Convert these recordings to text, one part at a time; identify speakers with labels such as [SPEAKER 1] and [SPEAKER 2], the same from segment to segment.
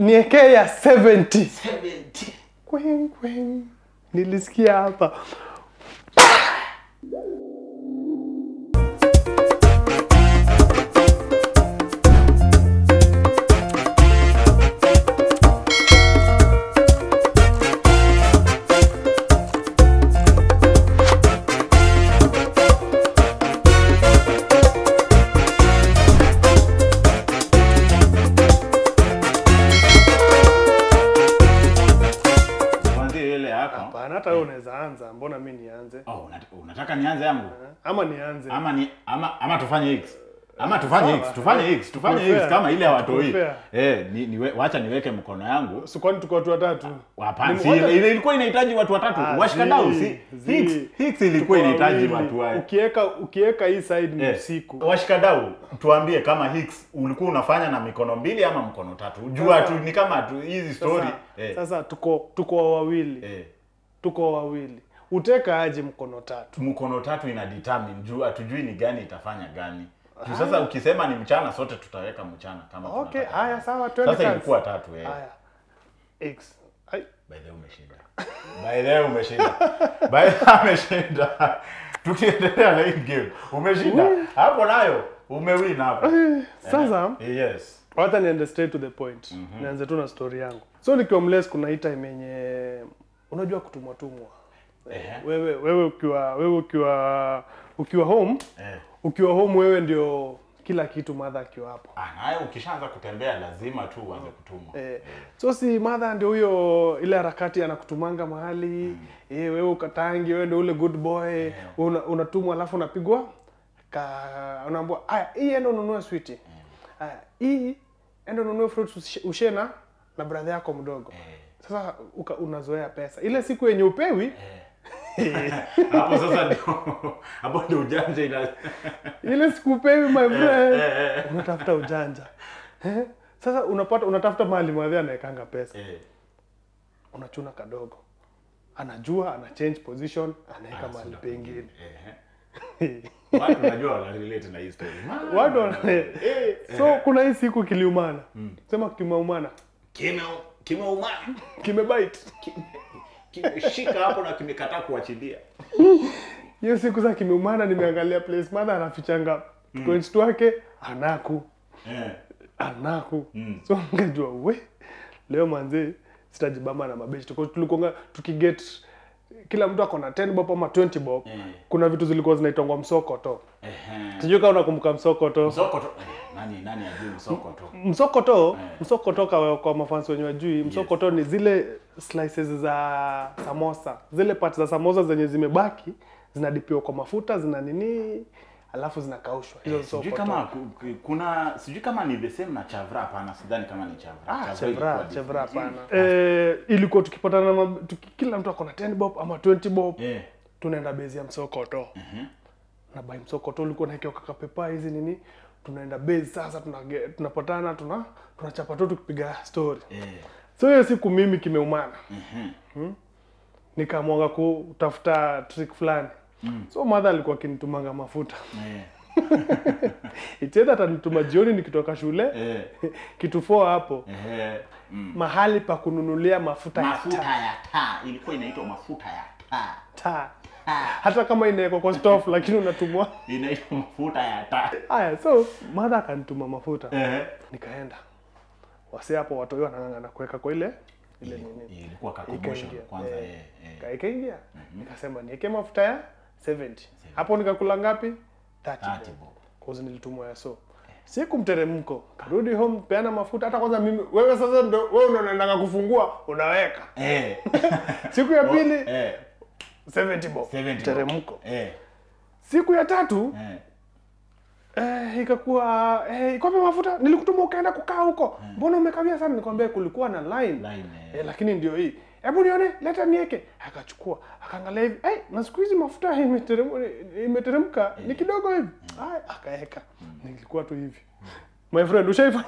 [SPEAKER 1] niekee ya 70
[SPEAKER 2] 70
[SPEAKER 1] Kweng, kweng. nilisikia hapa
[SPEAKER 2] tuanzie ile yako
[SPEAKER 1] hapana hata wewe unaweza anza mbona mi nianze
[SPEAKER 2] oh, unat- unataka nianze yangu
[SPEAKER 1] ama nianze
[SPEAKER 2] ama ni ama ama tufanye x ama tufanye
[SPEAKER 1] Sawa.
[SPEAKER 2] x tufanye x tufanye
[SPEAKER 1] Tuko
[SPEAKER 2] x
[SPEAKER 1] fair.
[SPEAKER 2] kama ile hawatoi
[SPEAKER 1] Tuko fair.
[SPEAKER 2] eh ni, niwe, wacha niweke mkono yangu
[SPEAKER 1] Si kwani tuko watu watatu
[SPEAKER 2] hapana
[SPEAKER 1] Ni
[SPEAKER 2] si
[SPEAKER 1] moja-
[SPEAKER 2] ile ile ilikuwa inahitaji watu watatu
[SPEAKER 1] Ah,
[SPEAKER 2] washikadau
[SPEAKER 1] zi-
[SPEAKER 2] si
[SPEAKER 1] zi.
[SPEAKER 2] hicks hicks ilikuwa
[SPEAKER 1] Tuko
[SPEAKER 2] inahitaji
[SPEAKER 1] wawili.
[SPEAKER 2] watu wa
[SPEAKER 1] ukiweka ukiweka hii side ni
[SPEAKER 2] Eh,
[SPEAKER 1] usiku
[SPEAKER 2] washikadau tuambie kama hicks ulikuwa unafanya na mikono mbili ama mkono tatu jua
[SPEAKER 1] Sasa-
[SPEAKER 2] tu ni kama tu hizi story
[SPEAKER 1] sasa,
[SPEAKER 2] eh,
[SPEAKER 1] sasa tuko tuko wawili
[SPEAKER 2] eh,
[SPEAKER 1] tuko wawili uteka aje mkono tatu
[SPEAKER 2] mkono tatu ina determine juu hatujui ni gani itafanya gani juu sasa ukisema ni mchana sote tutaweka mchana kama
[SPEAKER 1] okay
[SPEAKER 2] tunataka.
[SPEAKER 1] haya sawa twende
[SPEAKER 2] sasa
[SPEAKER 1] kazi.
[SPEAKER 2] ilikuwa tatu eh.
[SPEAKER 1] haya x Ai,
[SPEAKER 2] By the way umeshinda. By the way umeshinda. By the way ameshinda. Tukiendelea na hii game. Umeshinda. Hapo nayo umewin hapo.
[SPEAKER 1] sasa
[SPEAKER 2] Eh, Yes.
[SPEAKER 1] wacha niende straight to the point nianze tu na story yangu so nikiwa mles kuna hii time yenye unajua kutumwa tumwa
[SPEAKER 2] Ehe.
[SPEAKER 1] wewe wewe ukiwa wewe ukiwa ukiwa home
[SPEAKER 2] Eh.
[SPEAKER 1] ukiwa home wewe ndio kila kitu madha akiwa hapo
[SPEAKER 2] Ah, nayo ukishaanza kutembea lazima tu uanze kutumwa.
[SPEAKER 1] Eh, so si madha ndio huyo ile harakati anakutumanga mahali eh, wewe ukatangi wewe ndio ule good boy una, unatumwa alafu unapigwa ka unaambiwa aya hii enda ununue switi aya hii enda ununue fruits ushe- ushena na brother yako mdogo sasa uka, unazoea pesa ile siku yenye upewi
[SPEAKER 2] Hapo sasa ndio hapo ndio ujanja ina
[SPEAKER 1] ile siku upewi my friend
[SPEAKER 2] eh, eh.
[SPEAKER 1] unatafuta ujanja eh? sasa unapata unatafuta mahali mwadhi anaekanga pesa
[SPEAKER 2] Eh.
[SPEAKER 1] unachuna kadogo anajua ana change position anaweka mahali
[SPEAKER 2] sasa
[SPEAKER 1] pengine
[SPEAKER 2] Eh. Watu najua wana relate na hii story.
[SPEAKER 1] watu wana eh, so kuna hii siku kiliumana sema kimeumana
[SPEAKER 2] Kime kimeumana.
[SPEAKER 1] kimebite
[SPEAKER 2] Kimeshika hapo na kimekataa kuachilia.
[SPEAKER 1] hiyo siku za kimeumana nimeangalia place mother anafichanga coins wake anaku
[SPEAKER 2] Eh.
[SPEAKER 1] anaku so ngajua we leo manzi sitajibamba na mabeshi Tuko- tulikuanga tukiget kila mtu ako na 10 bob ama 20 bob
[SPEAKER 2] Eh.
[SPEAKER 1] kuna vitu zilikuwa zinaitangwa msokoto
[SPEAKER 2] Ehe.
[SPEAKER 1] sijui kama unakumbuka msokoto
[SPEAKER 2] Msokoto. Eh, nani nani ajui msokoto?
[SPEAKER 1] msokoto msokoto kwa, kwa mafansi wenye wajui msokoto ni zile slices za samosa zile parts za samosa zenye zimebaki zinadipiwa kwa mafuta zina nini alafu zinakaushwa hizo
[SPEAKER 2] Sijui
[SPEAKER 1] msokoto
[SPEAKER 2] kama ku- ku- kuna sijui kama ni the same na chavra hapana sidhani kama ni chavra.
[SPEAKER 1] Ah,
[SPEAKER 2] Chavra
[SPEAKER 1] chevra
[SPEAKER 2] ilikuwa
[SPEAKER 1] chevra
[SPEAKER 2] different.
[SPEAKER 1] hapana eh, ilikuwa tukipatana na mab- tuki, kila mtu akona 10 bob ama 20 bob
[SPEAKER 2] Eh.
[SPEAKER 1] tunaenda base ya msokoto na by msokoto ulikuwa naekewa kakapepa hizi nini tunaenda base sasa tunage- tunapatana tuna tunachapa tu tukipiga story
[SPEAKER 2] Eh.
[SPEAKER 1] so hiyo siku mimi kimeumana hmm? nikaamwaga kutafuta trick fulani so madha alikuwa akinitumanga mafuta
[SPEAKER 2] Eh.
[SPEAKER 1] itedha atanituma jioni nikitoka shule
[SPEAKER 2] Eh.
[SPEAKER 1] kitu 4 hapo
[SPEAKER 2] Eh. Mm.
[SPEAKER 1] mahali pa kununulia mafuta ya
[SPEAKER 2] Mafuta
[SPEAKER 1] taa
[SPEAKER 2] ya taa ilikuwa inaitwa mafuta ya taa.
[SPEAKER 1] taa hata kama inawekwa kwa stove lakini unatumwa
[SPEAKER 2] Inaitwa mafuta ya taa.
[SPEAKER 1] haya so madha akanituma mafuta
[SPEAKER 2] Eh.
[SPEAKER 1] nikaenda wase hapo watoi wanang'ang'ana kuweka kwa ile ile nini
[SPEAKER 2] Ilikuwa ka commotion
[SPEAKER 1] ikaingia
[SPEAKER 2] kwanza
[SPEAKER 1] eh,
[SPEAKER 2] eh. eh.
[SPEAKER 1] ka- ikaingia nikasema niweke mafuta ya 70 hapo nikakula ngapi 30
[SPEAKER 2] 30
[SPEAKER 1] bob.
[SPEAKER 2] bob.
[SPEAKER 1] Cause nilitumwa ya so siku mteremko karudi home peana mafuta hata kwanza mimi wewe sasa ndo wewe ndo unaendanga kufungua unaweka
[SPEAKER 2] Eh.
[SPEAKER 1] siku ya pili
[SPEAKER 2] Eh.
[SPEAKER 1] 70 bob
[SPEAKER 2] 70 bob.
[SPEAKER 1] mteremko
[SPEAKER 2] Eh.
[SPEAKER 1] siku ya tatu
[SPEAKER 2] Eh.
[SPEAKER 1] eh, ikakuwa eh, ikope mafuta nilikutuma ukaenda kukaa huko mbona umekawia sana nikwambia kulikuwa na line,
[SPEAKER 2] Line, eh.
[SPEAKER 1] Eh, lakini ndio hii hebu nione leta nieke akachukua akaangalia hivi hey, na siku hizi mafuta imeteremka imeteremka ni kidogo hivi Ay, akaeka nilikuwa tu hivi my friend ushaifanya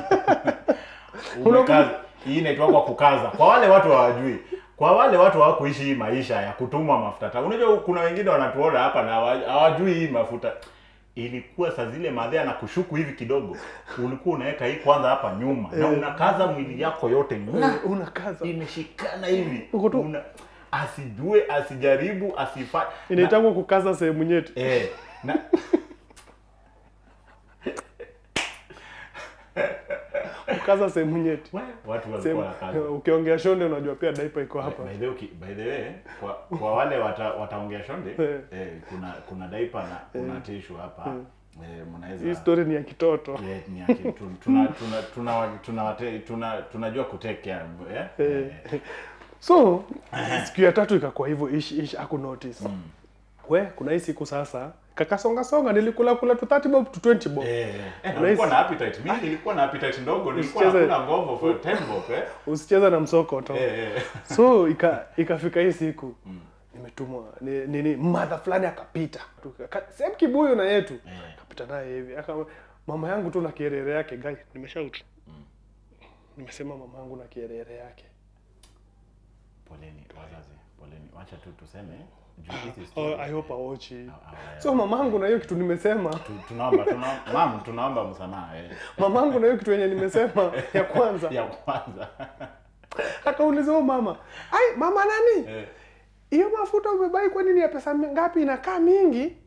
[SPEAKER 2] Umekaza. Hii inaitwa kwa kukaza. Kwa wale watu hawajui. Kwa wale watu hawakuishi hii maisha ya kutumwa mafuta. taa. Unajua kuna wengine wanatuona hapa na hawa- hawajui hii mafuta. ilikuwa saa zile madhe anakushuku hivi kidogo ulikuwa unaweka hii kwanza hapa nyuma na unakaza mwili yako yote na
[SPEAKER 1] Eh, unakaza
[SPEAKER 2] imeshikana hivi
[SPEAKER 1] Uko tu-
[SPEAKER 2] una, asijue asijaribu asifa
[SPEAKER 1] inaitangwa kukaza sehemu nyeti
[SPEAKER 2] eh, na
[SPEAKER 1] kukaza sehemu nyeti
[SPEAKER 2] we, watu
[SPEAKER 1] Sehemu-
[SPEAKER 2] walikuwa nakaza
[SPEAKER 1] ukiongea shonde unajua pia daipa iko hapa
[SPEAKER 2] By the, way, by the way, kwa, kwa wale wata, wataongea shonde
[SPEAKER 1] Eh.
[SPEAKER 2] eh, kuna kuna daipa na kuna tishu hapa eh, mnaweza
[SPEAKER 1] hii story ni ya kitoto
[SPEAKER 2] Yeah, ni yake. Tu- tuna tuna tuna tuna wate- tuna tunajua kutake care eh?
[SPEAKER 1] Eh. so siku ya tatu ikakuwa hivyo ish ish aku notice we kuna hii siku sasa kakasonga songa nilikula kula tu 30 bob to 20 bob
[SPEAKER 2] Eh, eh,
[SPEAKER 1] Unahisi-
[SPEAKER 2] nilikuwa na appetite. Mimi nilikuwa na appetite ndogo, nilikuwa
[SPEAKER 1] Usicheze-
[SPEAKER 2] nakula ngovo for 10 bob eh.
[SPEAKER 1] usicheza na msokoto
[SPEAKER 2] Eh, eh.
[SPEAKER 1] so ika ikafika hii siku nimetumwa ni- nini madha fulani akapita Tuka- same kibuyu na yetu
[SPEAKER 2] Eh.
[SPEAKER 1] akapita naye hivi aka mama yangu tu na kierere yake gai nimeshout nimesema mama yangu na kierere yake
[SPEAKER 2] Poleni wazazi, poleni. Wacha tu tuseme juu hizi
[SPEAKER 1] oh,
[SPEAKER 2] story.
[SPEAKER 1] i hope aochi
[SPEAKER 2] Ah, ah,
[SPEAKER 1] so mamangu na hiyo kitu nimesema
[SPEAKER 2] tu- tunaomba tunaomba mam tunaomba msamaha eh.
[SPEAKER 1] mamangu na hiyo kitu yenye nimesema ya kwanza
[SPEAKER 2] ya kwanza
[SPEAKER 1] akauliza huyo mama ai mama nani
[SPEAKER 2] eh,
[SPEAKER 1] hiyo mafuta umebai kwani ni ya pesa mi- ngapi inakaa mingi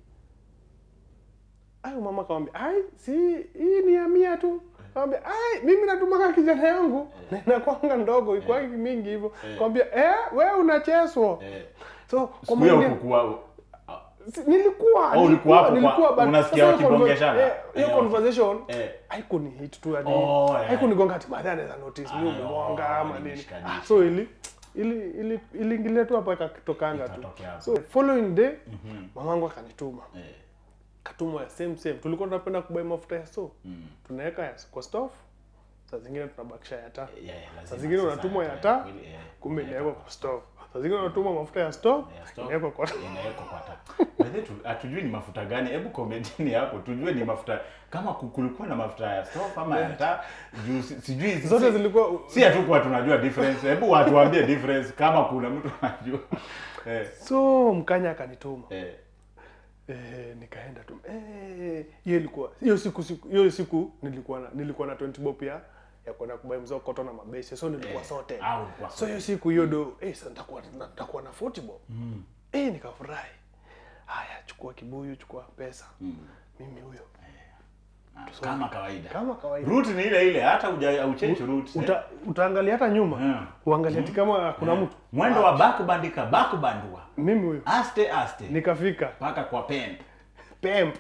[SPEAKER 1] ayo mama kawambia ai si hii ni ya mia tu kawambia ai mimi natumaka kijana yangu na inakwanga ndogo ikwangi mingi hivyo kawambia eh, we unacheswa
[SPEAKER 2] eh.
[SPEAKER 1] so kwa
[SPEAKER 2] Siku hiyo
[SPEAKER 1] mwingine-
[SPEAKER 2] kukua
[SPEAKER 1] si- nilikuwa
[SPEAKER 2] Oh, ulikuwa hapo kwa-
[SPEAKER 1] nilikuwa but
[SPEAKER 2] unasikia
[SPEAKER 1] sasa hiyo
[SPEAKER 2] wakibongeshana?
[SPEAKER 1] conver- eh, hiyo
[SPEAKER 2] Eh,
[SPEAKER 1] conversation
[SPEAKER 2] eh.
[SPEAKER 1] haikunihit tu yani
[SPEAKER 2] Oh, yeah.
[SPEAKER 1] haikunigonga ati baadaye anaweza notice mimi
[SPEAKER 2] Ah,
[SPEAKER 1] umegonga
[SPEAKER 2] oh,
[SPEAKER 1] ama nini
[SPEAKER 2] nimeshikanisha.
[SPEAKER 1] ah, so ili ili ili iliingilia tu hapo ikatokanga tu
[SPEAKER 2] Ikatokea hapo.
[SPEAKER 1] so following day mamangu akanituma
[SPEAKER 2] eh,
[SPEAKER 1] katumwa ya same same tulikuwa tunapenda kubai mafuta ya so
[SPEAKER 2] mm.
[SPEAKER 1] tunaweka ya kwa stove saa zingine tunabakisha ya taa
[SPEAKER 2] Yeah, lazima
[SPEAKER 1] saa zingine
[SPEAKER 2] sasa
[SPEAKER 1] unatumwa ya
[SPEAKER 2] hata
[SPEAKER 1] taa
[SPEAKER 2] kweli, eh,
[SPEAKER 1] kumbe
[SPEAKER 2] unaweka
[SPEAKER 1] inawekwa kwa stove saa zingine unatuma mafuta ya stove
[SPEAKER 2] ya stove,
[SPEAKER 1] inawekwa kwa
[SPEAKER 2] inawekwa kwa taa. By the way, tu- hatujui ni mafuta gani hebu komentini hapo tujue ni mafuta kama ku- kulikuwa na mafuta ya stove ama ya taa juu si- sijui si-
[SPEAKER 1] zote
[SPEAKER 2] si-
[SPEAKER 1] zilikuwa
[SPEAKER 2] si hatukuwa tunajua difference hebu watuambie difference kama kuna mtu anajua eh,
[SPEAKER 1] so mkanya akanituma
[SPEAKER 2] eh,
[SPEAKER 1] Eh, nikaenda tu eh, hiyo ilikuwa hiyo siku siku hiyo siku nilikuwa na nilikuwa na 20 bob ya ya kwenda kubai mzao koto na mabesi so nilikuwa sote
[SPEAKER 2] au ulikuwa
[SPEAKER 1] so hiyo siku hiyo do eh sasa nitakuwa nitakuwa na 40 bob mm. eh nikafurahi haya chukua kibuyu chukua pesa
[SPEAKER 2] Mm.
[SPEAKER 1] mimi huyo
[SPEAKER 2] Ah, kama kawaida
[SPEAKER 1] kama kawaida
[SPEAKER 2] route ni ile ile hata uja uchange route eh.
[SPEAKER 1] Uta, utaangalia hata nyuma
[SPEAKER 2] Mm.
[SPEAKER 1] uangalie ati kama kuna mtu
[SPEAKER 2] mwendo wa bakubandika bakubandua
[SPEAKER 1] mimi huyo
[SPEAKER 2] aste aste
[SPEAKER 1] nikafika
[SPEAKER 2] mpaka kwa pen
[SPEAKER 1] pemp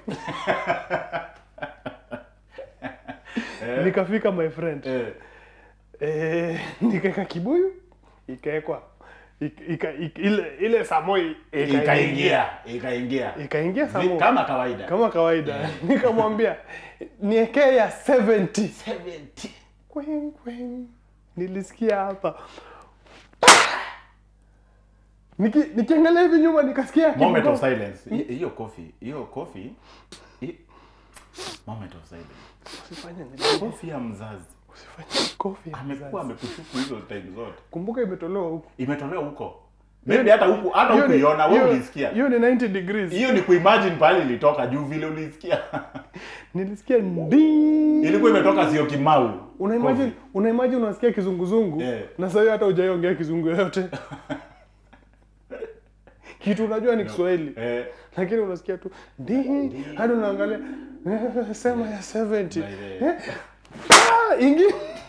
[SPEAKER 1] nikafika my friend
[SPEAKER 2] eh.
[SPEAKER 1] Eh, nikaeka kibuyu ikaekwa ik- ika, ik, ile ile samoi
[SPEAKER 2] ikaingia ikaingia
[SPEAKER 1] ikaingia
[SPEAKER 2] Vi-
[SPEAKER 1] samo
[SPEAKER 2] kama kawaida
[SPEAKER 1] kama kawaida nikamwambia niekee ya 70
[SPEAKER 2] 70
[SPEAKER 1] Kweng, kweng. nilisikia hapa Niki, nikiangalia hivi nyuma nikasikia
[SPEAKER 2] moment
[SPEAKER 1] kibugo-
[SPEAKER 2] of silence Hi- hiyo coffee hiyo coffee hi- moment of silence
[SPEAKER 1] Usifanye nini?
[SPEAKER 2] coffee ya mzazi
[SPEAKER 1] Usifanye kofi ya
[SPEAKER 2] amekuwa
[SPEAKER 1] mzazi.
[SPEAKER 2] amekushuku hizo time zote
[SPEAKER 1] kumbuka imetolewa huku
[SPEAKER 2] imetolewa huko maybe hata huku hata
[SPEAKER 1] Hiyo ni-
[SPEAKER 2] hukuiona wewe
[SPEAKER 1] hiyo-
[SPEAKER 2] ulisikia
[SPEAKER 1] hiyo ni 90 degrees
[SPEAKER 2] hiyo ni kuimagine pale ilitoka juu vile ulisikia
[SPEAKER 1] nilisikia ndii
[SPEAKER 2] ilikuwa imetoka sio kimau
[SPEAKER 1] una imagine una imagine unasikia kizunguzungu
[SPEAKER 2] Yeah.
[SPEAKER 1] na sasa hiyo hata hujaiongea kizungu yoyote kitu unajua ni Kiswahili
[SPEAKER 2] eh,
[SPEAKER 1] lakini unasikia tu ndii hadi unaangalia eh, sema ya 70
[SPEAKER 2] by the-
[SPEAKER 1] Eh, ah, ingi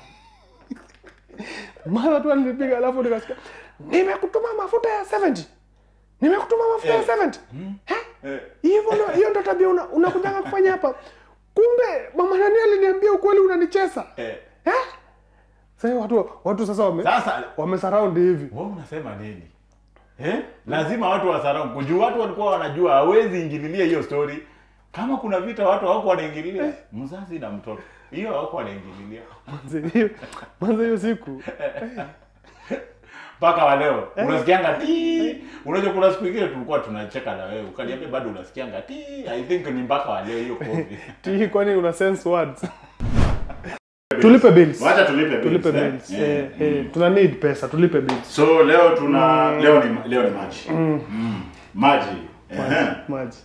[SPEAKER 1] mara tu alinipiga alafu nikasikia nimekutuma mafuta ya 70 nimekutuma mafuta ya
[SPEAKER 2] Eh.
[SPEAKER 1] 70 Eh?
[SPEAKER 2] eh,
[SPEAKER 1] hivyo ndo- hiyo ndo tabia una- unakujanga kufanya hapa kumbe mama nani aliniambia ukweli unanicheza
[SPEAKER 2] eh.
[SPEAKER 1] eh? sasa watu watu sasa wame
[SPEAKER 2] sasa
[SPEAKER 1] wamesurround hivi
[SPEAKER 2] wewe unasema nini eh? lazima watu wasarau kujua watu walikuwa wanajua hawezi ingililia hiyo story kama kuna vita watu hawako wanaingililia mzazi na mtoto hiyo hawako wanaingililia
[SPEAKER 1] Manze, hiyo- manze hiyo siku
[SPEAKER 2] mpaka wa leo unasikianga ti unajua kuna siku ingine tulikuwa tunacheka na wewe ukaniambia bado unasikianga ti i think ni mpaka wa leo hiyo kofi
[SPEAKER 1] ti kwani una sense words tulipe bills
[SPEAKER 2] wacha tulipe bills,
[SPEAKER 1] tulipe
[SPEAKER 2] eh?
[SPEAKER 1] bills
[SPEAKER 2] Eh,
[SPEAKER 1] eh, eh, tuna need pesa tulipe bills
[SPEAKER 2] so leo tuna leo ni leo ni maji mm. maji Ehe.
[SPEAKER 1] maji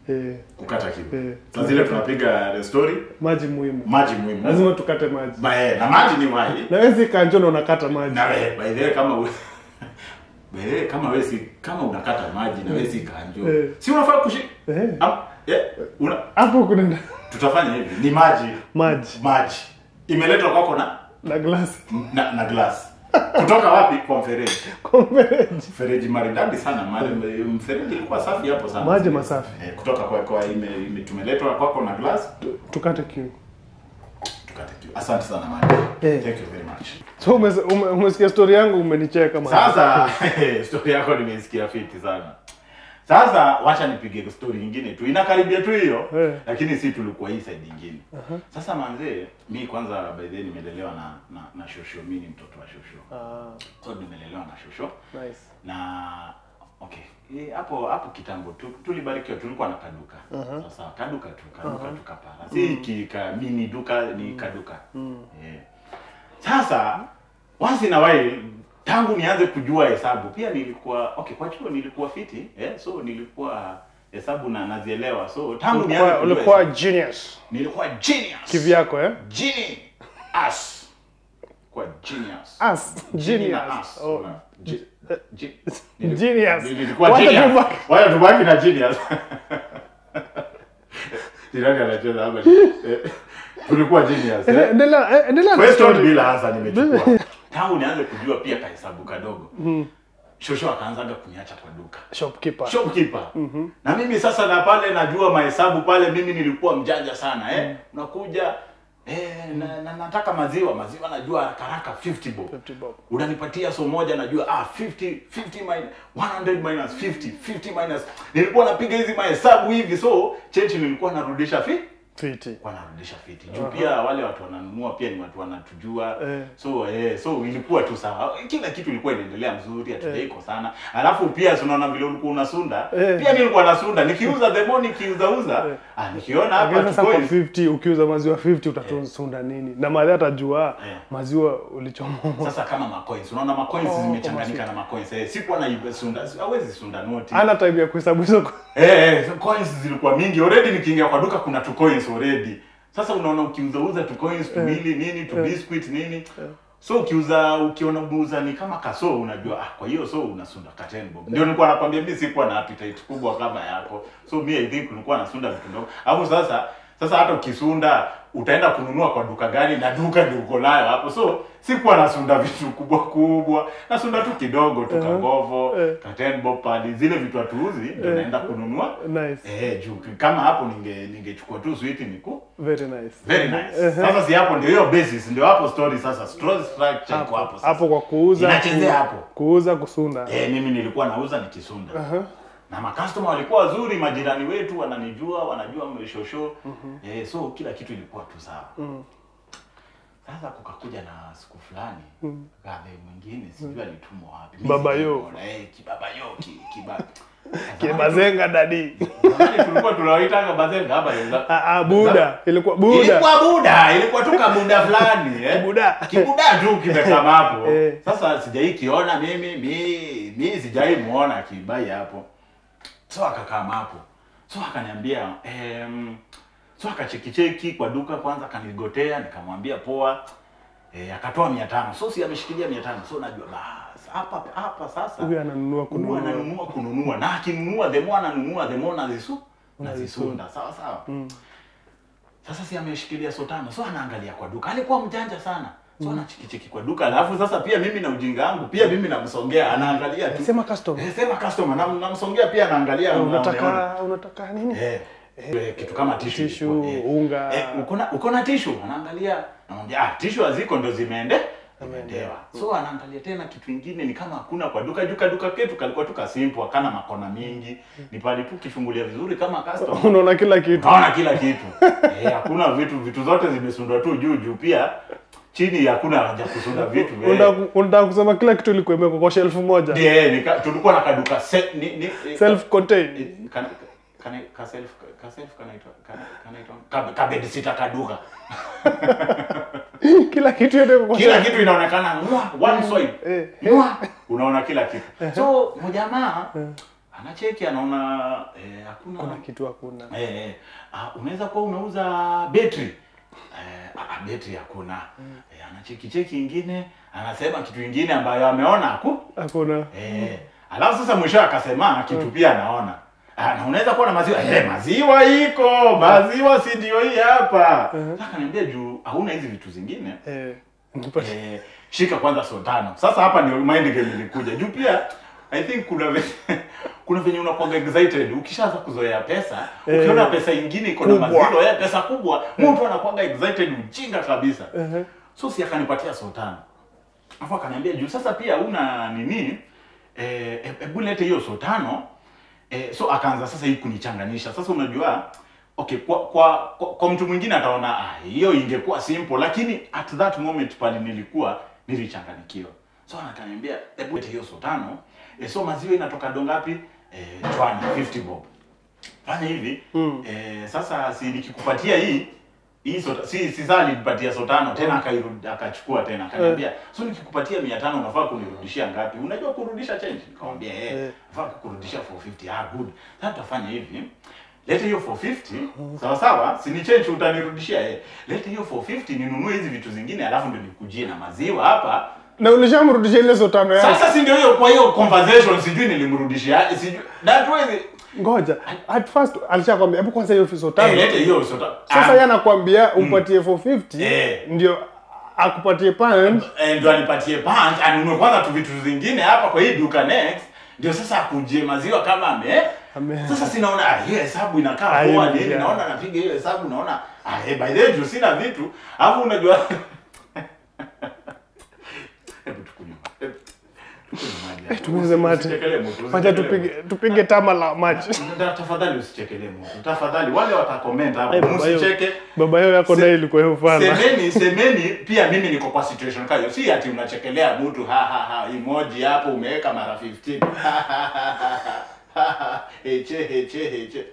[SPEAKER 1] Eh,
[SPEAKER 2] kukata kiu
[SPEAKER 1] Eh.
[SPEAKER 2] saa zile tunapiga the story
[SPEAKER 1] maji muhimu
[SPEAKER 2] maji muhimu
[SPEAKER 1] lazima tukate maji
[SPEAKER 2] Ba- eh, na maji ni maji
[SPEAKER 1] na wewe si kanjo na unakata maji
[SPEAKER 2] na wewe by the way kama we, by the way kama wewe si kama unakata maji na wewe si kanjo
[SPEAKER 1] Eh.
[SPEAKER 2] si unafaa kushi
[SPEAKER 1] Eh.
[SPEAKER 2] Am- eh, una,
[SPEAKER 1] hapo kuna
[SPEAKER 2] tutafanya hivi ni maji
[SPEAKER 1] maji
[SPEAKER 2] maji imeletwa kwako na
[SPEAKER 1] na glasi
[SPEAKER 2] na, na glass kutoka wapi kwa mfereji
[SPEAKER 1] kwa mfereji
[SPEAKER 2] mfereji maridadi sana mali mfereji ilikuwa safi hapo sana
[SPEAKER 1] Maji masafi.
[SPEAKER 2] eh, kutoka kwa, kwa ime, ime tumeletwa kwako na glass
[SPEAKER 1] tukate kiu
[SPEAKER 2] tukate kiu asante sana maji
[SPEAKER 1] Eh.
[SPEAKER 2] thank you very much
[SPEAKER 1] so umes- ume- umesikia story yangu umenicheka man.
[SPEAKER 2] sasa story yako nimeisikia fiti sana sasa wacha nipige story nyingine tu inakaribia tu hiyo
[SPEAKER 1] Eh.
[SPEAKER 2] lakini si tulikuwa hii side nyingine sasa manzee mi kwanza by the way nimelelewa na, na, na shosho mi ni mtoto wa shosho
[SPEAKER 1] Ah,
[SPEAKER 2] so nimelelewa na shosho
[SPEAKER 1] nice.
[SPEAKER 2] na okay eh, hapo hapo kitambo tu, tulibarikiwa tulikuwa na kaduka sasa kaduka tu kaduka tu kapara si kika mini duka ni kaduka eh. sasa once in a while tangu nianze kujua hesabu pia nilikuwa okay kwa chuo nilikuwa fiti eh, so nilikuwa hesabu na nazielewa so tangu nianze
[SPEAKER 1] Ulikuwa-
[SPEAKER 2] kujua
[SPEAKER 1] ulikuwa
[SPEAKER 2] hesabu,
[SPEAKER 1] genius
[SPEAKER 2] nilikuwa genius
[SPEAKER 1] kivyako eh?
[SPEAKER 2] genius kwa genius
[SPEAKER 1] As,
[SPEAKER 2] Genie na
[SPEAKER 1] genius.
[SPEAKER 2] us.
[SPEAKER 1] Oh,
[SPEAKER 2] Una- ge- ge-
[SPEAKER 1] Genius.
[SPEAKER 2] Nilikuwa
[SPEAKER 1] Wacha
[SPEAKER 2] genius.
[SPEAKER 1] tubaki.
[SPEAKER 2] Wacha tubaki na genius. Jirani anacheza hapa. Eh, Tulikuwa genius.
[SPEAKER 1] Ende-
[SPEAKER 2] eh.
[SPEAKER 1] endelea eh, endelea na
[SPEAKER 2] Question
[SPEAKER 1] story.
[SPEAKER 2] bila hasa nimechukua. Tangu nianze kujua pia kahesabu kadogo. Shosho akaanzaga kuniacha kwa duka.
[SPEAKER 1] shopkeeper
[SPEAKER 2] Shopkeeper. Na mimi sasa na pale najua mahesabu pale mimi nilikuwa mjanja sana eh. Unakuja eh, na, na, nataka maziwa, maziwa najua haraka haraka 50 bob
[SPEAKER 1] 50 bob.
[SPEAKER 2] unanipatia so moja najua ah 50 50 minus 100 minus 50 50 minus nilikuwa napiga hizi mahesabu hivi so change nilikuwa narudisha fi
[SPEAKER 1] Fiti.
[SPEAKER 2] kwa narudisha fiti juu pia wale watu wananunua pia ni watu wanatujua
[SPEAKER 1] Eh.
[SPEAKER 2] so eh, so ilikuwa tu sawa kila kitu ilikuwa inaendelea mzuri hatujaiko sana alafu pia si unaona vile ulikuwa unasunda
[SPEAKER 1] Eh.
[SPEAKER 2] pia mimi nilikuwa nasunda nikiuza the more nikiuza uza
[SPEAKER 1] Eh.
[SPEAKER 2] ah nikiona hapa
[SPEAKER 1] Lakini sasa kwa
[SPEAKER 2] tuko
[SPEAKER 1] 50 ukiuza maziwa 50 utatusunda nini na madhi atajua
[SPEAKER 2] Eh.
[SPEAKER 1] maziwa ulichomoa
[SPEAKER 2] sasa kama macoins unaona macoins
[SPEAKER 1] Oh,
[SPEAKER 2] zimechanganyika na macoins eh, sikuwa na sunda hawezi sunda noti
[SPEAKER 1] ana time ya kuhesabu hizo
[SPEAKER 2] Eh, eh, so coins zilikuwa mingi already. Nikiingia kwa duka kuna tu coins already. Sasa unaona ukiuzauza tu coins tu mili nini tu biscuit nini so ukiuza ukiona umeuza ni kama kaso unajua ah, kwa hiyo so unasunda ka 10 bob. Ndio nilikuwa nakwambia mimi sikuwa na appetite kubwa kama yako, so mi I think nilikuwa nasunda vitu ndogo. Alafu sasa sasa hata ukisunda utaenda kununua kwa duka gani na duka ndio uko nayo hapo, so sikuwa nasunda vitu kubwa kubwa, nasunda tu kidogo tu kangovo
[SPEAKER 1] Eh.
[SPEAKER 2] ka 10 bob pali, zile vitu hatuuzi ndio naenda kununua
[SPEAKER 1] nice
[SPEAKER 2] Eh, juu kama hapo ninge ningechukua tu sweet niku
[SPEAKER 1] very nice
[SPEAKER 2] very nice. Sasa si hapo ndio hiyo basis, ndio hapo story sasa. Story structure iko hapo sasa.
[SPEAKER 1] hapo kwa kuuza
[SPEAKER 2] Inachezea
[SPEAKER 1] ku-
[SPEAKER 2] hapo.
[SPEAKER 1] kuuza kusunda
[SPEAKER 2] Eh, mimi nilikuwa nauza nikisunda.
[SPEAKER 1] Aha.
[SPEAKER 2] Na makastoma walikuwa wazuri, majirani wetu wananijua, wanajua mshosho. Eh, so kila kitu ilikuwa tu sawa. Sasa kukakuja na siku fulani mm. gave mwingine sijui alitumwa wapi. Mimi
[SPEAKER 1] Baba
[SPEAKER 2] sijui
[SPEAKER 1] yo.
[SPEAKER 2] kuona, Eh, kibaba yo, ki, kiba.
[SPEAKER 1] kibazenga dadi
[SPEAKER 2] Zamani tulikuwa tunawaitanga bazenga hapa ya-
[SPEAKER 1] Ah, ah, buda ilikuwa buda
[SPEAKER 2] Ilikuwa buda, ilikuwa tu kabuda fulani eh.
[SPEAKER 1] Kibuda.
[SPEAKER 2] Kibuda tu kimekama hapo.
[SPEAKER 1] Eh.
[SPEAKER 2] Sasa sijai kiona mimi, mi mi sijai muona akibai hapo. So akakama hapo. So akaniambia em so akachekicheki kwa duka kwanza akanigotea nikamwambia poa. Eh, akatoa 500. So si ameshikilia 500. So najua bas hapa hapa sasa.
[SPEAKER 1] huyu ananunua
[SPEAKER 2] Kununua
[SPEAKER 1] kununua
[SPEAKER 2] ananunua kununua na akinunua the more ananunua the more nazisu nazisunda sawa sawa sasa si ameshikilia so tano so anaangalia kwa duka alikuwa mjanja sana so anachikichiki kwa duka alafu sasa pia mimi na ujinga wangu pia mimi namsongea anaangalia tu
[SPEAKER 1] sema custom
[SPEAKER 2] eh, sema customer nam- namsongea pia anaangalia anaona-
[SPEAKER 1] unataka unataka nini
[SPEAKER 2] eh, eh, kitu kama tishu
[SPEAKER 1] Tissue,
[SPEAKER 2] ilikuwa, eh.
[SPEAKER 1] unga.
[SPEAKER 2] eh, uko na uko na tishu anaangalia namwambia ah tishu haziko ndo zimeende imeendewa so anaangalia tena kitu ingine ni kama hakuna kwa duka duka duka ketu kalikuwa tu kasimple akana makona mingi ni pale tu kifungulia vizuri kama customer
[SPEAKER 1] unaona kila kitu
[SPEAKER 2] naona kila kitu eh, hakuna vitu vitu zote zimesundwa tu juu juu pia chini hakuna haja kusunda vitu eh.
[SPEAKER 1] Unataka- unataka kusema kila kitu ilikuwa imewekwa kwa shelf moja
[SPEAKER 2] Ndiye, nika- tulikuwa na kaduka set ni, ni, eh,
[SPEAKER 1] self contained
[SPEAKER 2] eh, kana- kana- ka self ka self kanaitwa kana- kanaitwa ka- ka bed sitter kaduka
[SPEAKER 1] kila kitu yote iko kwa
[SPEAKER 2] kila
[SPEAKER 1] shelf
[SPEAKER 2] kitu inaonekana mwa one swipe
[SPEAKER 1] Eh.
[SPEAKER 2] mwa unaona kila kitu so mjamaa anacheki anaona eh, hakuna
[SPEAKER 1] kuna kitu hakuna
[SPEAKER 2] Eh, eh, ah, unaweza kuwa unauza betri eh, ah, betri hakuna eh, anacheki cheki ingine anasema kitu ingine ambayo ameona haku
[SPEAKER 1] hakuna
[SPEAKER 2] eh, alafu sasa mwisho akasema kitu pia anaona Ah, na unaweza kuwa na maziwa eh, maziwa iko maziwa si ndio hii hapa sasa akaniambia juu hauna hizi vitu zingine
[SPEAKER 1] eh, nipate-
[SPEAKER 2] eh, shika kwanza so tano sasa hapa ndio mind game ilikuja juu pia i think kuna ve, kuna venye unakuwa excited ukishaanza kuzoea pesa
[SPEAKER 1] Eh.
[SPEAKER 2] ukiona pesa ingine iko na
[SPEAKER 1] Kubwa.
[SPEAKER 2] maziwa ya pesa kubwa mtu anakuwa excited ujinga kabisa
[SPEAKER 1] Ehe.
[SPEAKER 2] so si akanipatia so tano afu akaniambia juu sasa pia una nini eh, hebu lete hiyo so tano eh, so akaanza sasa hii kunichanganisha sasa unajua okay kwa kwa, kwa, kwa mtu mwingine ataona ah, hiyo ingekuwa simple lakini at that moment pale nilikuwa nilichanganikiwa so akaniambia hebu lete hiyo so tano eh, so maziwa inatoka dongapi eh, chwani 50 bob fanya hivi
[SPEAKER 1] Mm.
[SPEAKER 2] eh, sasa si nikikupatia hii hii sota, si si saa alinipatia so tano tena akairudi akachukua tena akaniambia so nikikupatia 500 unafaa kunirudishia ngapi unajua kurudisha change nikamwambia eh
[SPEAKER 1] Eh.
[SPEAKER 2] nafaa kukurudishia 450 ah good sasa tutafanya hivi lete hiyo 450 sawa sawa si ni change utanirudishia eh lete hiyo 450 ninunue hizi vitu zingine alafu ndio nikujie na maziwa hapa
[SPEAKER 1] na ulishamrudisha ile so tano yake
[SPEAKER 2] sasa si ndio hiyo kwa hiyo conversation sijui nilimrudishia sijui that way
[SPEAKER 1] ngoja at first alishakwambia hebu kwanza hiyo so tano
[SPEAKER 2] eh, lete hiyo so tano
[SPEAKER 1] sasa
[SPEAKER 2] Ah,
[SPEAKER 1] yeye anakuambia umpatie 450
[SPEAKER 2] Eh.
[SPEAKER 1] ndio akupatie pound
[SPEAKER 2] Eh, ndio anipatie punch anunue kwanza tu vitu zingine hapa kwa hii duka next ndio sasa akujie maziwa kama ame
[SPEAKER 1] Ame-
[SPEAKER 2] sasa sinaona ah, hiyo hesabu inakaa
[SPEAKER 1] Ah,
[SPEAKER 2] poa
[SPEAKER 1] hiyo
[SPEAKER 2] nini
[SPEAKER 1] ni-
[SPEAKER 2] naona napiga hiyo hesabu naona ah, hey, by the way juu sina vitu alafu unajua hebu tukunywe ma- hebu tukunywe maji hapa.
[SPEAKER 1] tumeze mate.
[SPEAKER 2] Usichekelee mtu,
[SPEAKER 1] wacha
[SPEAKER 2] usichekelee
[SPEAKER 1] tupige
[SPEAKER 2] mtu.
[SPEAKER 1] tupige tama la maji
[SPEAKER 2] Ta- tafadhali usichekelee mtu tafadhali wale watakomenta hapo
[SPEAKER 1] Ai, baba hiyo-
[SPEAKER 2] msicheke
[SPEAKER 1] baba yao yako
[SPEAKER 2] Se-
[SPEAKER 1] naye ilikuwa hiyo fana
[SPEAKER 2] semeni semeni pia mimi niko kwa situation kayo si ati unachekelea mtu ha ha ha emoji hapo umeweka mara 15 Ha, ha, ha, ha, ha, ha, heche heche heche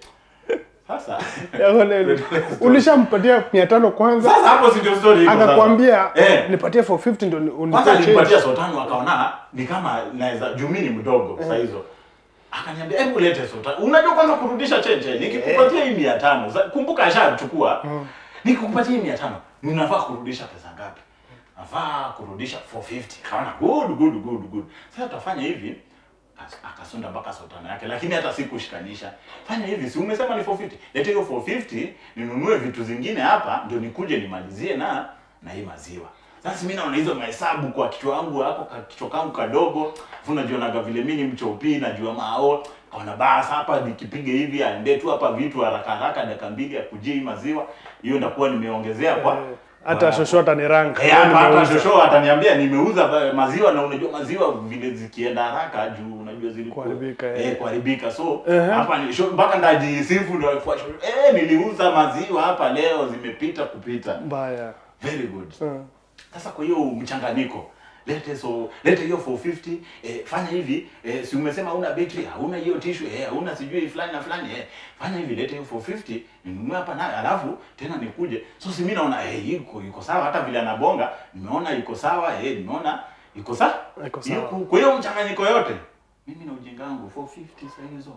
[SPEAKER 2] sasa
[SPEAKER 1] Yako naye ili- ulishampatia mia tano kwanza
[SPEAKER 2] sasa hapo si ndio story iko sasa.
[SPEAKER 1] akakwambia
[SPEAKER 2] eh
[SPEAKER 1] nipatie 450 ndo ni-
[SPEAKER 2] kwanza
[SPEAKER 1] unipe change
[SPEAKER 2] nilimpatia sotano akaona ni kama naweza juu mimi ni mdogo saa hizo akaniambia hebu lete sotano unajua kwanza kurudisha chenche nikikupatia hii mia tano sa- kumbuka ashachukua nikikupatia hii mia tano ninafaa kurudisha pesa ngapi nafaa kurudisha 450 kaona good good good good sasa tutafanya hivi As- akasunda mpaka sotano yake lakini hata sikushikanisha fanya hivi si umesema ni 450 lete hiyo 450 ninunue vitu zingine hapa ndio nikuje nimalizie na na hii maziwa sasa mimi naona hizo mahesabu kwa kichwa wangu hako ka kichwa kangu kadogo afu najionaga vile mimi ni mchopi najua mao kaona basi hapa nikipiga hivi aende tu hapa vitu haraka haraka dakika mbili akujie hii maziwa hiyo ndakuwa nimeongezea kwa
[SPEAKER 1] Eh, hata shoshota ni rank
[SPEAKER 2] Eh, hapa hapa shosho ataniambia nimeuza ba- maziwa na unajua maziwa vile zikienda haraka juu unajua zilikuwa
[SPEAKER 1] Kuharibika, eh.
[SPEAKER 2] eh, kuharibika so
[SPEAKER 1] Ehe.
[SPEAKER 2] hapa ni sho- mpaka ndajisifu ndio kwa eh niliuza maziwa hapa leo zimepita kupita
[SPEAKER 1] mbaya
[SPEAKER 2] very good
[SPEAKER 1] Mm.
[SPEAKER 2] sasa kwa hiyo mchanganyiko lete so lete hiyo 450 eh, fanya hivi eh, si umesema hauna betri hauna hiyo tissue eh, hauna sijui fulani na fulani eh, fanya hivi lete hiyo 450 ninunue hapa nayo alafu tena nikuje so si mimi naona eh, iko iko sawa hata vile anabonga nimeona iko sawa eh, nimeona iko sawa
[SPEAKER 1] Iko sawa.
[SPEAKER 2] Iko- kwa hiyo mchanganyiko yote mimi na ujinga wangu 450 saa hizo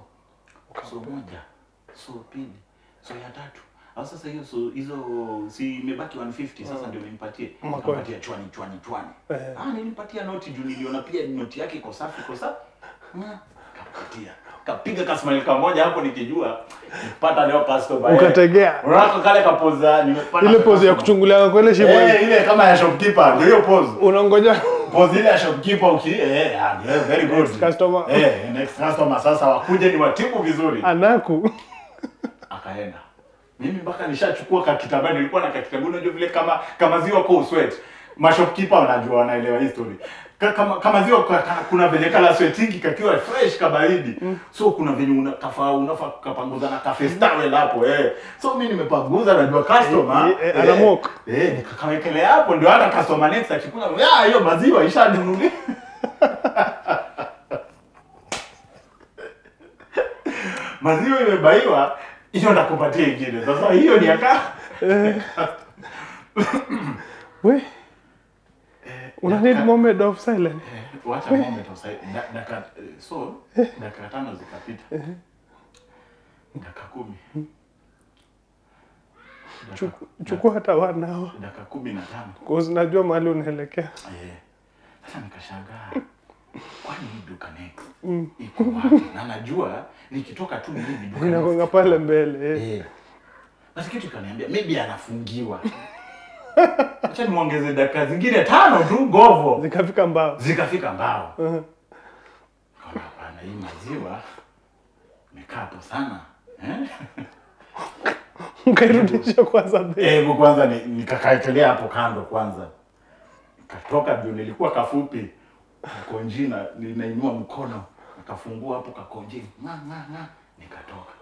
[SPEAKER 2] so moja so pili so ya tatu au sasa hiyo so hizo si imebaki 150 sasa ndio nimpatie
[SPEAKER 1] Makoe.
[SPEAKER 2] nikampatia chwani chwani chwani
[SPEAKER 1] Eh.
[SPEAKER 2] ah nilimpatia noti juu niliona pia noti yake iko safi iko safi Ah, kapatia kapiga kasmile kamoja hapo nikijua nipata leo customer eh.
[SPEAKER 1] Ukategea.
[SPEAKER 2] unaona kale kapoza nimepata
[SPEAKER 1] ile pose ya
[SPEAKER 2] customer.
[SPEAKER 1] kuchungulia kwa ile shimo
[SPEAKER 2] eh ile kama ya shopkeeper ndio hiyo pose
[SPEAKER 1] unangoja
[SPEAKER 2] pose ile ya shopkeeper uki eh ah, yeah, very good
[SPEAKER 1] Next customer.
[SPEAKER 2] eh next customer sasa wakuje ni watibu vizuri
[SPEAKER 1] anaku
[SPEAKER 2] akaenda mimi mpaka nishachukua kakitaba nilikuwa na kakitabu unajua vile kama kama ziwa kwa uswet mashopkeeper wanajua wanaelewa hii story Ka- kama kama ziwa kwa, ka, kuna venye kala swetingi kakiwa fresh kabaridi so kuna venye unakafa unafaa kapanguza na kafestawel hapo eh so mimi nimepanguza najua customer
[SPEAKER 1] Eh, eh, anamok.
[SPEAKER 2] eh nikakawekelea hapo ndio hata customer next akikuja ah hiyo maziwa ishanunuliwa maziwa imebaiwa hiyo ndakupatia ingine sasa hiyo ni aka
[SPEAKER 1] we una need moment of silence
[SPEAKER 2] wacha moment of silence. Da- Dakika so dakika tano zikapita. Dakika kumi. Dakika-
[SPEAKER 1] Chuku- chukua hata wanao
[SPEAKER 2] dakika kumi na tano.
[SPEAKER 1] cause najua mahali unaelekea
[SPEAKER 2] Eh. Sasa nikashangaa kwani hii duka next iko wapi? Na najua nikitoka tu hivi duka
[SPEAKER 1] inakonga
[SPEAKER 2] next
[SPEAKER 1] pale mbele eh.
[SPEAKER 2] Eh. Basi kitu kaniambia maybe anafungiwa. Acha nimuongeze dakika zingine tano tu govo.
[SPEAKER 1] zikafika mbao
[SPEAKER 2] Zikafika mbao.
[SPEAKER 1] Mhm.
[SPEAKER 2] Kama hapana hii maziwa imekaa hapo sana. Eh?
[SPEAKER 1] ukairudisha kwanza mbele
[SPEAKER 2] Hebu kwanza ni- nikakaekelea hapo kando kwanza. Katoka ndio nilikuwa kafupi. Kakonji na ninainua mkono. Akafungua hapo kakonji. Nga nga nga nikatoka.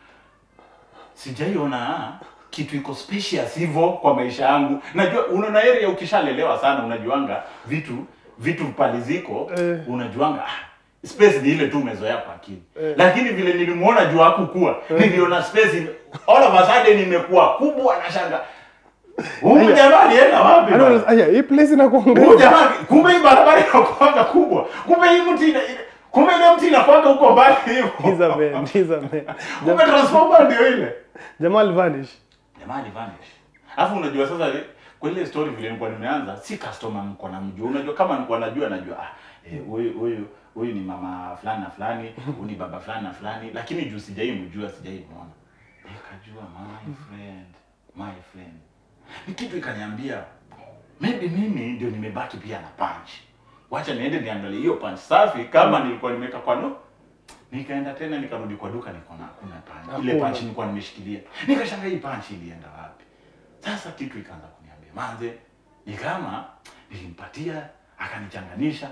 [SPEAKER 2] Sijaiona kitu iko spacious hivyo kwa maisha yangu. Najua unaona area ukishalelewa sana unajuanga vitu vitu pale ziko
[SPEAKER 1] Eh.
[SPEAKER 2] unajuanga ah, space ni ile tu umezoea kwa akili.
[SPEAKER 1] Eh.
[SPEAKER 2] Lakini vile nilimuona juu hakukua, niliona space ime- all of a sudden imekuwa kubwa na shanga. Huyu jamaa alienda wapi?
[SPEAKER 1] Yaani
[SPEAKER 2] bana?
[SPEAKER 1] unasema, aya hii place
[SPEAKER 2] Huyu
[SPEAKER 1] inakuangalia
[SPEAKER 2] jamaa kumbe hii barabara inakuanga kubwa. Kumbe hii mti ina, ina- kumbe ile mti inakuanga huko mbali hivyo.
[SPEAKER 1] He's a man, he's a man.
[SPEAKER 2] Kumbe transformer ndio ile.
[SPEAKER 1] jamaa alivanish
[SPEAKER 2] Jamaa alivanish. Alafu unajua sasa kwa ile story vile nilikuwa nimeanza si customer nilikuwa namjua. Unajua kama nilikuwa najua najua ah eh, huyu huyu huyu ni mama fulani na fulani, huyu ni baba fulani na fulani, lakini juu sijai mjua sijai muona. Nikajua my friend, my friend. Ni kitu ikaniambia maybe mimi ndio nimebaki pia na punch. Wacha niende niangalie hiyo punch safi kama nilikuwa nimeweka kwa no. Nikaenda tena nikarudi kwa duka nikaona hakuna punch. Ile
[SPEAKER 1] Hakuna.
[SPEAKER 2] punch nilikuwa nimeshikilia. Nikashangaa hii punch ilienda wapi? Sasa kitu ikaanza kuniambia manze, ni kama nilimpatia akanichanganisha.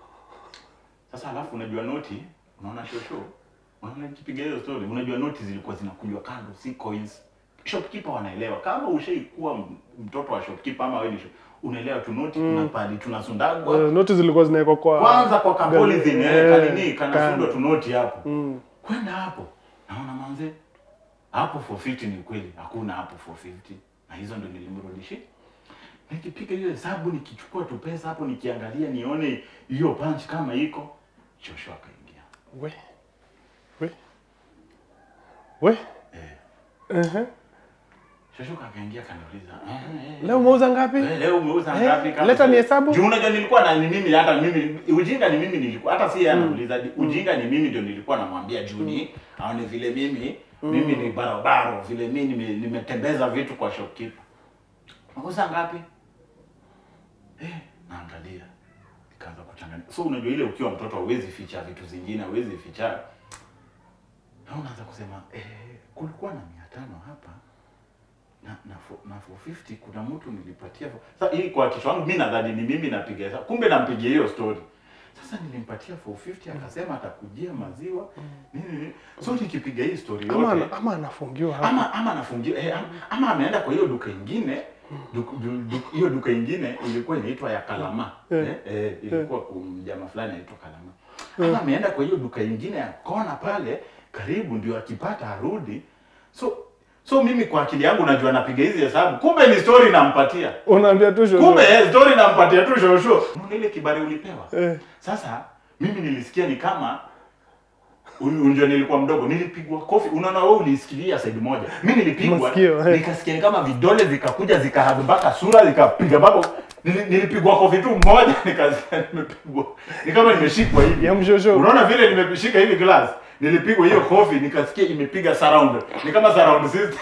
[SPEAKER 2] Sasa alafu unajua noti, unaona shosho, unaona nikipiga hiyo story, unajua noti zilikuwa zinakunjwa kando, si coins. Shopkeeper wanaelewa kama ushaikuwa m- mtoto wa shopkeeper ama wewe ni shop, unaelewa tu noti mm. kuna pali tunasundagwa
[SPEAKER 1] uh, noti zilikuwa zinawekwa kwa
[SPEAKER 2] kwanza kwa kapolithini
[SPEAKER 1] Eh,
[SPEAKER 2] eh, kanini
[SPEAKER 1] kando.
[SPEAKER 2] kanasundwa tu noti hapo
[SPEAKER 1] Mm.
[SPEAKER 2] kwenda hapo naona manze hapo 450 ni kweli hakuna hapo 450 na hizo ndo nilimrudishia nikipiga hiyo hesabu nikichukua tu pesa hapo nikiangalia nione hiyo punch kama iko shosho akaingia
[SPEAKER 1] we we we
[SPEAKER 2] eh.
[SPEAKER 1] uh-huh.
[SPEAKER 2] shosho akaingia kaniuliza eh, eh,
[SPEAKER 1] leo umeuza ngapi
[SPEAKER 2] Eh, leo umeuza
[SPEAKER 1] Eh,
[SPEAKER 2] ngapi kama
[SPEAKER 1] leta
[SPEAKER 2] si-
[SPEAKER 1] nihesabu.
[SPEAKER 2] Juu unajua nilikuwa na ni mimi hata mimi ujinga ni mimi nilikuwa hata si yeye anauliza ujinga ni mimi ndio nilikuwa namwambia Juni aone vile mimi mimi ni barabara vile mimi nime- nimetembeza vitu kwa shopkeeper. Umeuza ngapi? Eh, naangalia. Nikaanza kuchanganya. So unajua ile ukiwa mtoto hauwezi ficha vitu zingine, hauwezi ficha. Na unaanza kusema eh, kulikuwa na 500 hapa na na, fo- na 450 kuna mtu nilipatia fo- sasa hii kwa kichwa wangu mimi nadhani ni mimi napiga hesabu kumbe nampigia hiyo story sasa nilimpatia 450 akasema atakujia maziwa nini nini so nikipiga hii story
[SPEAKER 1] ama,
[SPEAKER 2] yote
[SPEAKER 1] ana- ama anafungiwa hapa
[SPEAKER 2] ama ama anafungia eh, ama, ama ameenda kwa hiyo duka ingine duk- du- du- hiyo duka ingine ilikuwa inaitwa ya Kalama
[SPEAKER 1] Eh.
[SPEAKER 2] eh, eh, ilikuwa kumjama fulani anaitwa Kalama ama ameenda kwa hiyo duka ingine ya kona pale karibu ndio akipata arudi so so mimi kwa akili yangu najua napiga hizi hesabu kumbe ni story nampatia
[SPEAKER 1] unaambia tu shosho.
[SPEAKER 2] kumbe eh, story nampatia tu shosho Unaona ile kibari ulipewa
[SPEAKER 1] eh,
[SPEAKER 2] sasa mimi nilisikia ni kama un- unajua nilikuwa mdogo nilipigwa kofi unaona wewe ulisikilia side moja mi nilipigwa
[SPEAKER 1] Masikio, eh.
[SPEAKER 2] nikasikia ni kama vidole vikakuja zikahadu mpaka sura zikapiga mpaka nili- nilipigwa kofi tu moja nikasikia nimepigwa ni kama nimeshikwa hivi
[SPEAKER 1] ya mshosho
[SPEAKER 2] unaona vile nimeshika hivi glass nilipigwa hiyo kofi nikasikia imepiga surround ni kama surround system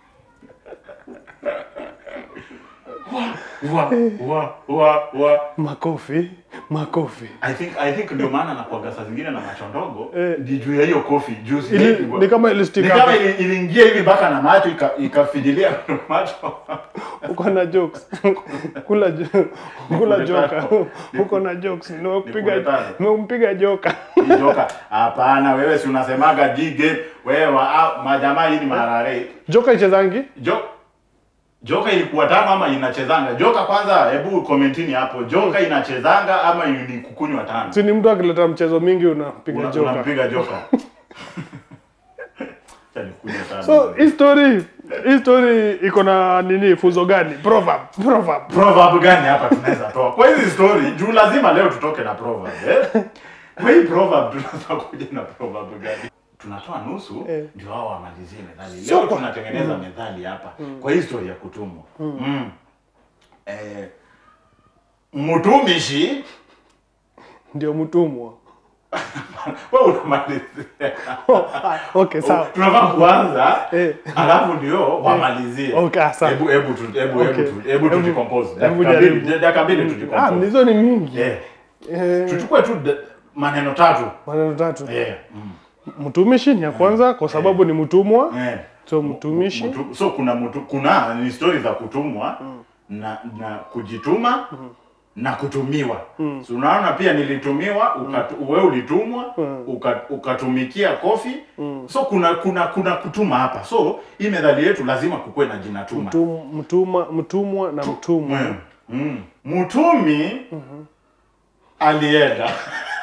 [SPEAKER 2] wa wa wa wa
[SPEAKER 1] makofi makofi
[SPEAKER 2] I think I think ndio maana nakuaga saa zingine na macho ndogo
[SPEAKER 1] Eh.
[SPEAKER 2] ndi juu ya hiyo kofi juu
[SPEAKER 1] Ili,
[SPEAKER 2] sijaipigwa.
[SPEAKER 1] ni kama
[SPEAKER 2] Ni
[SPEAKER 1] ilistika
[SPEAKER 2] kama ili- iliingia hivi mpaka na macho ika- ikafidilia kwa macho.
[SPEAKER 1] uko na jokes kula jo- kula
[SPEAKER 2] Nikule
[SPEAKER 1] joka
[SPEAKER 2] tano.
[SPEAKER 1] uko na jokes nimekupiga
[SPEAKER 2] Nikule tano.
[SPEAKER 1] nimempiga joka
[SPEAKER 2] Hii joka hapana, wewe si unasemaga G game wewe wa, ah, majamaa hii ni marare.
[SPEAKER 1] joka ichezangi
[SPEAKER 2] Jo Joka ilikuwa tano ama inachezanga? Joka kwanza, hebu komentini hapo. Joka inachezanga ama ni kukunywa tano?
[SPEAKER 1] si ni mtu akileta mchezo mingi unapiga
[SPEAKER 2] Una-
[SPEAKER 1] joka
[SPEAKER 2] Unampiga joka. Acha nikunywe tano.
[SPEAKER 1] so hii story hii story iko na nini funzo gani proverb proverb
[SPEAKER 2] proverb gani hapa tunaweza toa kwa hizi story juu lazima leo tutoke na proverb eh? kwa hii proverb tunaweza kuja na proverb gani tunatoa nusu
[SPEAKER 1] Eh.
[SPEAKER 2] ndio hao wamalizie methali
[SPEAKER 1] Sio
[SPEAKER 2] leo
[SPEAKER 1] kwa-
[SPEAKER 2] tunatengeneza methali hapa kwa hii story ya kutumwa mm. eh, mtumishi
[SPEAKER 1] ndio mtumwa
[SPEAKER 2] wewe unamalizia
[SPEAKER 1] okay sawa
[SPEAKER 2] tunafaa kuanza
[SPEAKER 1] Eh.
[SPEAKER 2] alafu ndio wamalizie
[SPEAKER 1] Okay, ah, sawa.
[SPEAKER 2] hebu hebu tu- hebu hebu
[SPEAKER 1] Okay.
[SPEAKER 2] tu- hebu
[SPEAKER 1] Hebu-
[SPEAKER 2] tujicompose
[SPEAKER 1] hebu
[SPEAKER 2] dakika
[SPEAKER 1] jaribu.
[SPEAKER 2] mbili dakika mbili
[SPEAKER 1] ah
[SPEAKER 2] tujicompose
[SPEAKER 1] hizo ni mingi
[SPEAKER 2] eh
[SPEAKER 1] eh,
[SPEAKER 2] tuchukue tu de- maneno tatu
[SPEAKER 1] maneno tatu
[SPEAKER 2] eh mm.
[SPEAKER 1] mtumishi ni ya kwanza kwa sababu ni mtumwa
[SPEAKER 2] eh
[SPEAKER 1] so mtumishi
[SPEAKER 2] Mtu, so kuna mtu, kuna ni stori za kutumwa na na kujituma na kutumiwa so unaona pia nilitumiwa ukatu, wewe ulitumwa uka, ukatumikia kofi so kuna kuna kuna kutuma hapa so hii methali yetu lazima kukuwe na jina tuma
[SPEAKER 1] Mtum- mtuma mtumwa na mtumwa
[SPEAKER 2] Mm. Mm. mtumi alienda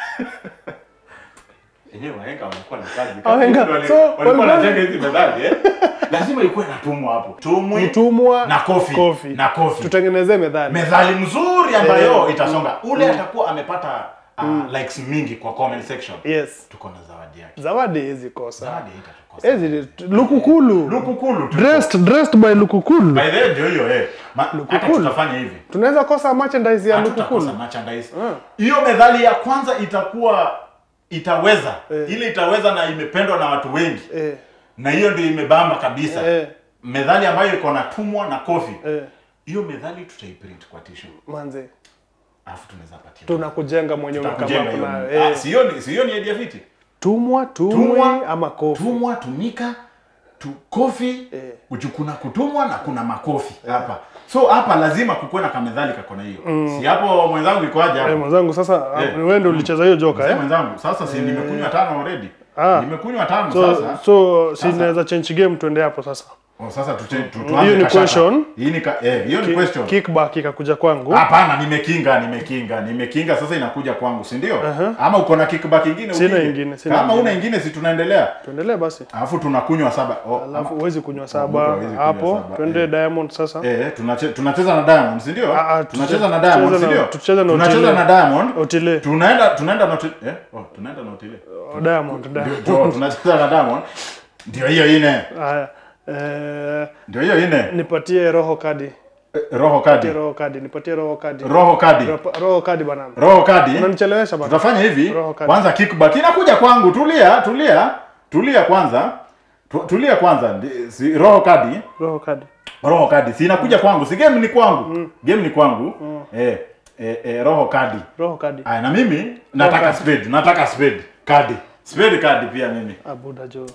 [SPEAKER 2] Enyewe wahenga walikuwa na kazi.
[SPEAKER 1] Wahenga,
[SPEAKER 2] Wali-
[SPEAKER 1] so,
[SPEAKER 2] walikuwa
[SPEAKER 1] walikuwa-
[SPEAKER 2] wanajenga hizi methali eh? Lazima ikuwe na tumwa hapo. Tumwi
[SPEAKER 1] mtumwa
[SPEAKER 2] na kofi.
[SPEAKER 1] kofi.
[SPEAKER 2] Na kofi.
[SPEAKER 1] tutengenezee methali
[SPEAKER 2] Methali mzuri ambayo
[SPEAKER 1] Eh,
[SPEAKER 2] itasonga. Ule atakuwa amepata uh, likes mingi kwa comment section.
[SPEAKER 1] yes
[SPEAKER 2] Tuko na zawadi yake.
[SPEAKER 1] zawadi hizi kosa
[SPEAKER 2] Zawadi itatukosa.
[SPEAKER 1] hizi lukukulu
[SPEAKER 2] Lukukulu. tu-
[SPEAKER 1] dressed dressed by lukukulu
[SPEAKER 2] By the way ndio hiyo eh. Ma- Hata
[SPEAKER 1] Lukukulu.
[SPEAKER 2] tutafanya hivi.
[SPEAKER 1] tunaweza kosa merchandise ya
[SPEAKER 2] hatutakosa
[SPEAKER 1] lukukulu
[SPEAKER 2] merchandise.
[SPEAKER 1] Mm.
[SPEAKER 2] Hiyo methali ya kwanza itakuwa itaweza
[SPEAKER 1] Eh.
[SPEAKER 2] ile itaweza na imependwa na watu wengi
[SPEAKER 1] eh,
[SPEAKER 2] na hiyo ndio imebamba kabisa
[SPEAKER 1] eh,
[SPEAKER 2] methali ambayo iko na tumwa na kofi
[SPEAKER 1] eh,
[SPEAKER 2] hiyo methali tutaiprint kwa tishu
[SPEAKER 1] manze
[SPEAKER 2] alafu tunaweza patia
[SPEAKER 1] tunakujenga mwenyewe
[SPEAKER 2] Tutakujenga
[SPEAKER 1] kama
[SPEAKER 2] hiyo.
[SPEAKER 1] kuna
[SPEAKER 2] Ah,
[SPEAKER 1] eh,
[SPEAKER 2] sio ni sio ni idea fiti
[SPEAKER 1] tumwa tumwi
[SPEAKER 2] Tumwa,
[SPEAKER 1] ama kofi
[SPEAKER 2] tumwa tumika tu kofi
[SPEAKER 1] Eh.
[SPEAKER 2] uju kuna kutumwa na kuna makofi hapa so hapa lazima kukuwe na kamethali kako na hiyo si hapo mwenzangu ikoaje
[SPEAKER 1] eh,
[SPEAKER 2] hapo
[SPEAKER 1] mwenzangu sasa
[SPEAKER 2] Eh.
[SPEAKER 1] wewe ndio ulicheza hiyo joka
[SPEAKER 2] Mzee
[SPEAKER 1] eh
[SPEAKER 2] mwenzangu sasa si nimekunywa tano already
[SPEAKER 1] Ah.
[SPEAKER 2] nimekunywa tano
[SPEAKER 1] so
[SPEAKER 2] sasa
[SPEAKER 1] so si
[SPEAKER 2] Sasa.
[SPEAKER 1] naweza change game tuende hapo sasa
[SPEAKER 2] oh, sasa tute, tu,
[SPEAKER 1] hiyo
[SPEAKER 2] tuanze
[SPEAKER 1] ni
[SPEAKER 2] kashata.
[SPEAKER 1] question.
[SPEAKER 2] hii ni ka, eh hiyo ni question
[SPEAKER 1] kickback ikakuja kwangu
[SPEAKER 2] Hapana, nimekinga, nimekinga, nimekinga. Sasa inakuja kwangu, si ndio? Ama uko na kickback ingine?
[SPEAKER 1] Sina
[SPEAKER 2] upige?
[SPEAKER 1] ingine, sina
[SPEAKER 2] Kama
[SPEAKER 1] ingine.
[SPEAKER 2] una ingine, si tunaendelea,
[SPEAKER 1] tuendelee basi
[SPEAKER 2] alafu tunakunywa saba. Oh,
[SPEAKER 1] alafu
[SPEAKER 2] ama-
[SPEAKER 1] huwezi kunywa
[SPEAKER 2] Mtu
[SPEAKER 1] saba
[SPEAKER 2] hawezi kunywa
[SPEAKER 1] hapo
[SPEAKER 2] saba,
[SPEAKER 1] twende
[SPEAKER 2] eh.
[SPEAKER 1] diamond sasa
[SPEAKER 2] eh, tunache, tunacheza na Diamond, si ndio?
[SPEAKER 1] Ah, ah,
[SPEAKER 2] tunacheza
[SPEAKER 1] tuche-
[SPEAKER 2] na Diamond,
[SPEAKER 1] tucheze
[SPEAKER 2] si
[SPEAKER 1] na-
[SPEAKER 2] ndio?
[SPEAKER 1] tucheze na
[SPEAKER 2] tunacheza
[SPEAKER 1] Otile.
[SPEAKER 2] na Diamond.
[SPEAKER 1] otile
[SPEAKER 2] Tunaenda tunaenda na Otile. Eh, oh, tunaenda na Otile.
[SPEAKER 1] Oh, diamond diamond
[SPEAKER 2] Ndio, tunacheza na Diamond. Ndio hiyo ine.
[SPEAKER 1] haya eh,
[SPEAKER 2] Ndio hiyo ine.
[SPEAKER 1] nipatie roho kadi
[SPEAKER 2] Eh, Roho kadi.
[SPEAKER 1] nipatie roho kadi nipatie roho kadi
[SPEAKER 2] Roho kadi.
[SPEAKER 1] Roho- roho kadi bana
[SPEAKER 2] Roho kadi.
[SPEAKER 1] unanichelewesha bana
[SPEAKER 2] tutafanya hivi
[SPEAKER 1] Roho kadi.
[SPEAKER 2] kwanza kickback inakuja kwangu tulia tulia tulia kwanza tu, tulia kwanza Ndi- si, roho kadi
[SPEAKER 1] roho kadi
[SPEAKER 2] roho kadi si inakuja kwangu si game ni kwangu game ni kwangu eh, eh, eh, roho kadi
[SPEAKER 1] roho kadi
[SPEAKER 2] Aya, na mimi nataka
[SPEAKER 1] kadi.
[SPEAKER 2] spade nataka spade kadi spade kadi pia mimi
[SPEAKER 1] abuda jo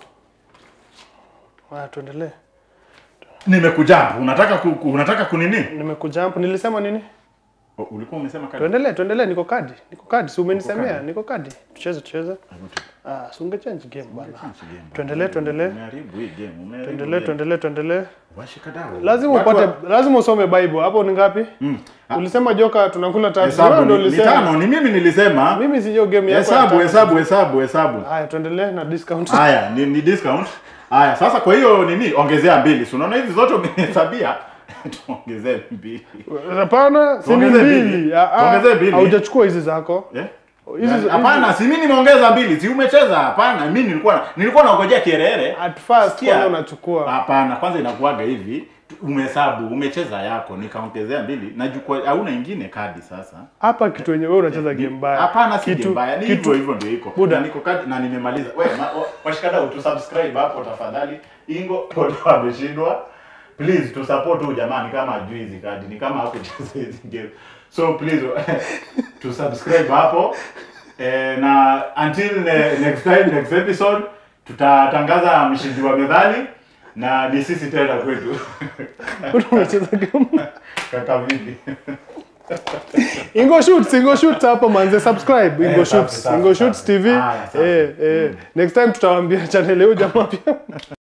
[SPEAKER 1] haya tuendelee
[SPEAKER 2] nimekujump unataka ku, ku, unataka kunini
[SPEAKER 1] nimekuja hapo nilisema nini
[SPEAKER 2] O, ulikuwa umesema kadi
[SPEAKER 1] tuendelee tuendelee niko kadi niko kadi si umenisemea
[SPEAKER 2] kadi.
[SPEAKER 1] niko kadi tucheze tucheze
[SPEAKER 2] Hebu tu-
[SPEAKER 1] ah si ungechange game bana
[SPEAKER 2] change game bana.
[SPEAKER 1] Tuendelee, tuendelee.
[SPEAKER 2] Umeharibu hii game umeharibu
[SPEAKER 1] tuendelee
[SPEAKER 2] game.
[SPEAKER 1] tuendelee tuendelee
[SPEAKER 2] Washikadau.
[SPEAKER 1] lazima
[SPEAKER 2] Watu wa-
[SPEAKER 1] upate lazima usome bible hapo ni ngapi
[SPEAKER 2] Mm. Ah,
[SPEAKER 1] ulisema joka tunakula tatu
[SPEAKER 2] hesabu
[SPEAKER 1] wewe ndio
[SPEAKER 2] ni, ni
[SPEAKER 1] ulisema
[SPEAKER 2] tano ni mimi nilisema
[SPEAKER 1] mimi si hiyo game yako ya
[SPEAKER 2] hesabu
[SPEAKER 1] tatu.
[SPEAKER 2] hesabu hesabu hesabu
[SPEAKER 1] haya tuendelee na discount
[SPEAKER 2] haya ni, ni discount haya sasa kwa hiyo nini ongezea mbili si unaona hizi zote umehesabia tuongezee mbili
[SPEAKER 1] hapana si ni
[SPEAKER 2] Tuongeze mbili.
[SPEAKER 1] mbili Ah, ah,
[SPEAKER 2] Tuongeze mbili.
[SPEAKER 1] haujachukua hizi zako
[SPEAKER 2] Eh?
[SPEAKER 1] hizi hizi-
[SPEAKER 2] hapana si mimi nimeongeza mbili si umecheza hapana mimi nilikuwa nilikuwa naongojea kierere
[SPEAKER 1] at first
[SPEAKER 2] Sikia.
[SPEAKER 1] kwanza unachukua
[SPEAKER 2] hapana kwanza inakuaga hivi umehesabu umecheza yako nikaongezea mbili na jukwaa hauna ingine kadi sasa
[SPEAKER 1] hapa kitu yenye wewe unacheza game mbaya
[SPEAKER 2] Hapana, si
[SPEAKER 1] Kitu-
[SPEAKER 2] game mbaya, ni
[SPEAKER 1] kitu-
[SPEAKER 2] hivyo hivyo ndio iko.
[SPEAKER 1] Buda.
[SPEAKER 2] Na niko kadi na nimemaliza. Wewe ma- wa- washikadau tu subscribe hapo tafadhali. Ingo ndio ameshindwa. Please tu support huyu jamani kama ajui hizi kadi ni kama hakucheza hizi game. So please tu subscribe hapo. Eh, na until ne, next time next episode tutatangaza mshindi wa methali na ni sisi tena kwetu.
[SPEAKER 1] unacheza game
[SPEAKER 2] Kaka vipi?
[SPEAKER 1] Ingo Shoots, Ingo Shoots hapo manze subscribe Ingo
[SPEAKER 2] Eh, safi,
[SPEAKER 1] Shoots,
[SPEAKER 2] safi,
[SPEAKER 1] Ingo
[SPEAKER 2] safi.
[SPEAKER 1] Shoots TV.
[SPEAKER 2] Haya, safi.
[SPEAKER 1] Eh eh. Next time tutawaambia channel hiyo jamaa pia.